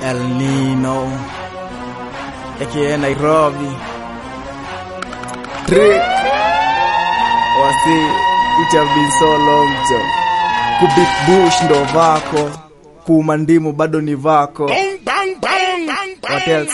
El Nino aka Nairobi Trick wasi it have been so long jo kubit bush ndo vako kuuma ndimu bado ni vako what else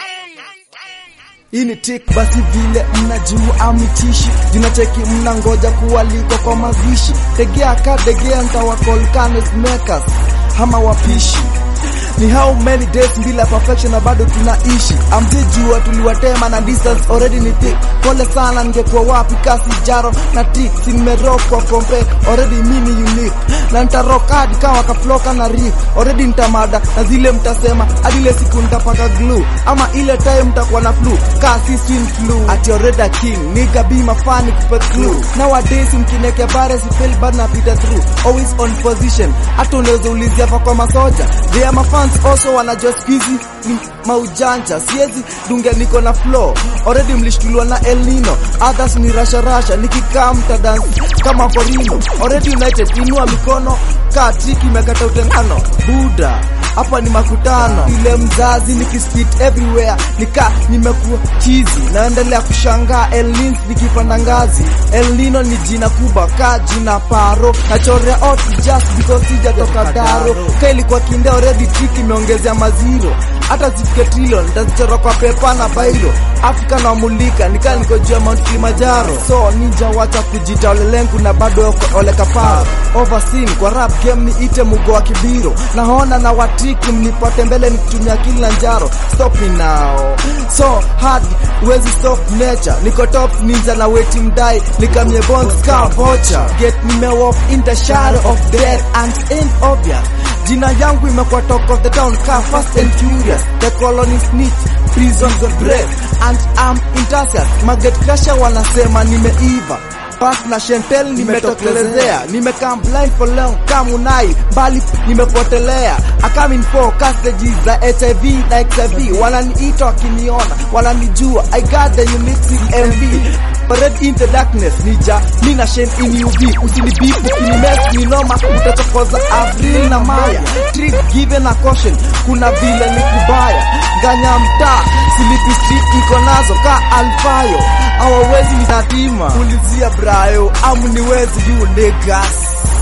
hii ni tik basi vile mnajua amitishi jinacheki mnangoja kuwaliko kwa mazishi tegea ka degea ntawakolkanes makers hama wapishi ni how many days bila perfection na bado tunaishi amjijua tuliwatema na distance already ni thick pole sana ningekuwa wapi kasi jaro na tik simerokwa kompe already mini unique na ntarok hadi kawa kafloka na rik already ntamada na zile mtasema hadi ile siku ntapaka glue ama ile time mtakuwa na flu kasi swin flu ati already a king niga be mafani kupe clue nowadays mkineke bare si fail bad na pita through always on position hata unaweza ulizia hapa kwa masoja they are my fans also wanajua squeezy ni maujanja siezi dunge niko na flow already mlishtuliwa na El Nino others ni rasha rasha nikikaa mtadansi kama korino already united inua mikono kaa triki imekata utengano buda hapa ni makutano ile mzazi nikispit everywhere nika nimekuwa chizi naendelea kushangaa El Nins nikipanda ngazi El Nino ni jina kubwa ka jina paro nachorea out just because sijatoka daro ka ilikuwa kinde already trick imeongezea maziro hata zifike trillion nitazichora kwa pepa na bairo Afrika na mulika nikaa niko juu ya Mount Kilimanjaro so ninja wacha kujita olelengu na bado oko- ole kaparo overseen kwa rap game ni ite mugo wa kibiro naona na watiki mnipate mbele nikitumia Kilimanjaro stop me now so hard wezi stop nature niko top ninja na weti mdai nikamye bones ka vocha get me off in the shadow of death and ain't obvious jina yangu imekuwa talk of the town ka fast and furious the colony snitch prisons of breath and I'm enthusiast market crusher wanasema nimeiva Pas na Chantel nimetokelezea nimekaa blind for long kamunai mbali nimepotelea I come in for castages za HIV na XIV wananiita wakiniona wananijua I got the unique MV Red into darkness nija mina shame in UV usinibipu ukinimes ni noma utachokoza Avril na Maya trick given a caution kuna vile ni kubaya nganya mtaa silipi street niko nazo ka alfayo hawawezi ni tatima ulizia brayo amu niwezi you niggas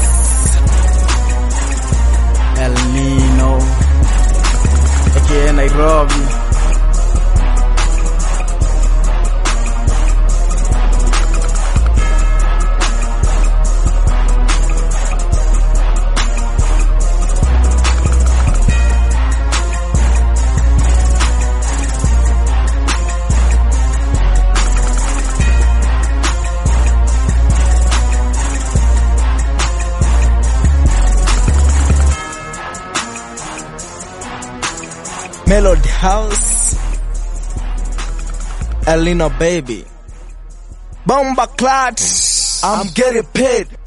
El Nino aka Nairobi Melody House Elino baby Bomba Clat I'm getting paid